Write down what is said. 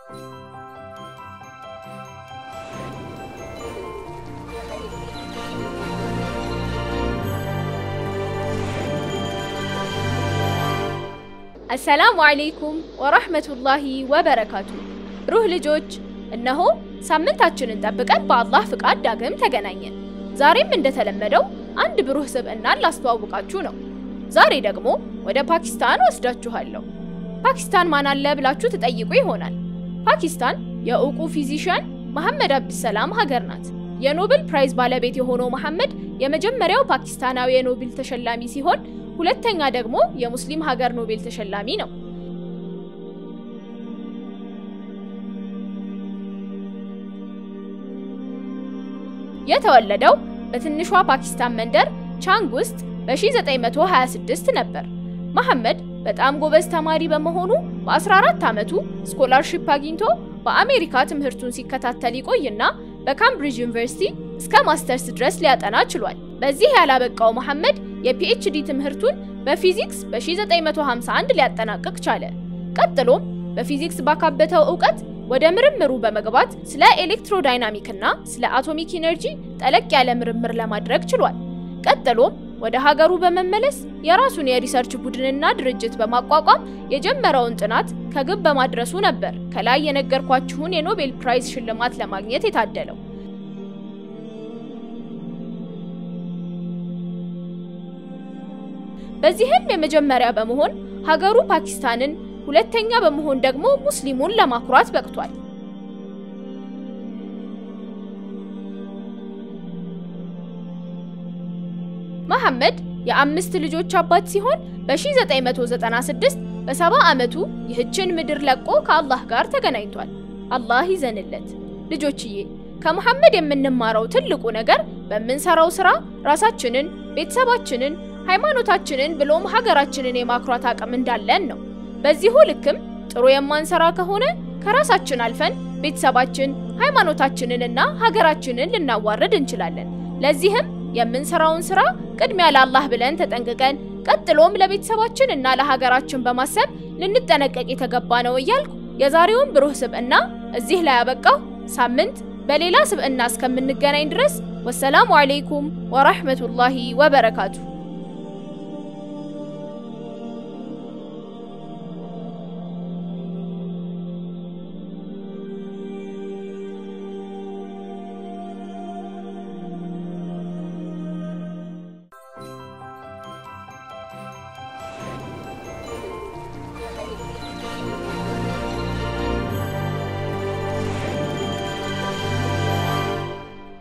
አሰላሙ አለይኩም ወራህመቱላሂ ወበረካቱ። ሩህ ልጆች፣ እነሆ ሳምንታችንን ጠብቀን በአላህ ፍቃድ ዳግም ተገናኘን። ዛሬም እንደተለመደው አንድ ብሩህ ስብዕናን ላስተዋውቃችሁ ነው። ዛሬ ደግሞ ወደ ፓኪስታን ወስዳችኋለሁ። ፓኪስታን ማን አለ ብላችሁ ትጠይቁ ይሆናል። ፓኪስታን የእውቁ ፊዚሽያን መሐመድ አብድሰላም ሀገር ናት። የኖቤል ፕራይዝ ባለቤት የሆነው መሐመድ የመጀመሪያው ፓኪስታናዊ የኖቤል ተሸላሚ ሲሆን ሁለተኛ ደግሞ የሙስሊም ሀገር ኖቤል ተሸላሚ ነው። የተወለደው በትንሿ ፓኪስታን መንደር ቻንግ ውስጥ በ1926 ነበር። መሐመድ በጣም ጎበዝ ተማሪ በመሆኑ በ14 ዓመቱ ስኮላርሺፕ አግኝቶ በአሜሪካ ትምህርቱን ሲከታተል ይቆይና በካምብሪጅ ዩኒቨርሲቲ እስከ ማስተርስ ድረስ ሊያጠና ችሏል። በዚህ ያላበቃው መሐመድ የፒኤችዲ ትምህርቱን በፊዚክስ በ1951 ሊያጠናቅቅ ቻለ። ቀጥሎም በፊዚክስ ባካበተው እውቀት ወደ ምርምሩ በመግባት ስለ ኤሌክትሮዳይናሚክ እና ስለ አቶሚክ ኢነርጂ ጠለቅ ያለ ምርምር ለማድረግ ችሏል። ቀጥሎም ወደ ሀገሩ በመመለስ የራሱን የሪሰርች ቡድንና ድርጅት በማቋቋም የጀመረውን ጥናት ከግብ በማድረሱ ነበር ከላይ የነገርኳችሁን የኖቤል ፕራይዝ ሽልማት ለማግኘት የታደለው። በዚህም የመጀመሪያ በመሆን ሀገሩ ፓኪስታንን፣ ሁለተኛ በመሆን ደግሞ ሙስሊሙን ለማኩራት በቅቷል። መሐመድ የአምስት ልጆች አባት ሲሆን በ1996 በሰባ ዓመቱ ይህችን ምድር ለቆ ከአላህ ጋር ተገናኝቷል። አላህ ይዘንለት። ልጆችዬ ከመሐመድ የምንማረው ትልቁ ነገር በምንሰራው ስራ ራሳችንን፣ ቤተሰባችንን፣ ሃይማኖታችንን ብሎም ሀገራችንን የማኩራት አቅም እንዳለን ነው። በዚሁ ልክም ጥሩ የማንሰራ ከሆነ ከራሳችን አልፈን ቤተሰባችን፣ ሃይማኖታችንን እና ሀገራችንን ልናዋርድ እንችላለን። ለዚህም የምንሰራውን ስራ ቅድሚያ ለአላህ ብለን ተጠንቅቀን ቀጥሎም ለቤተሰባችን እና ለሀገራችን በማሰብ ልንጠነቀቅ የተገባ ነው እያልኩ የዛሬውን ብሩህ ስብዕና እዚህ ላይ ያበቃው። ሳምንት በሌላ ስብዕና እስከምንገናኝ ድረስ ወሰላሙ አለይኩም ወራህመቱላሂ ወበረካቱ።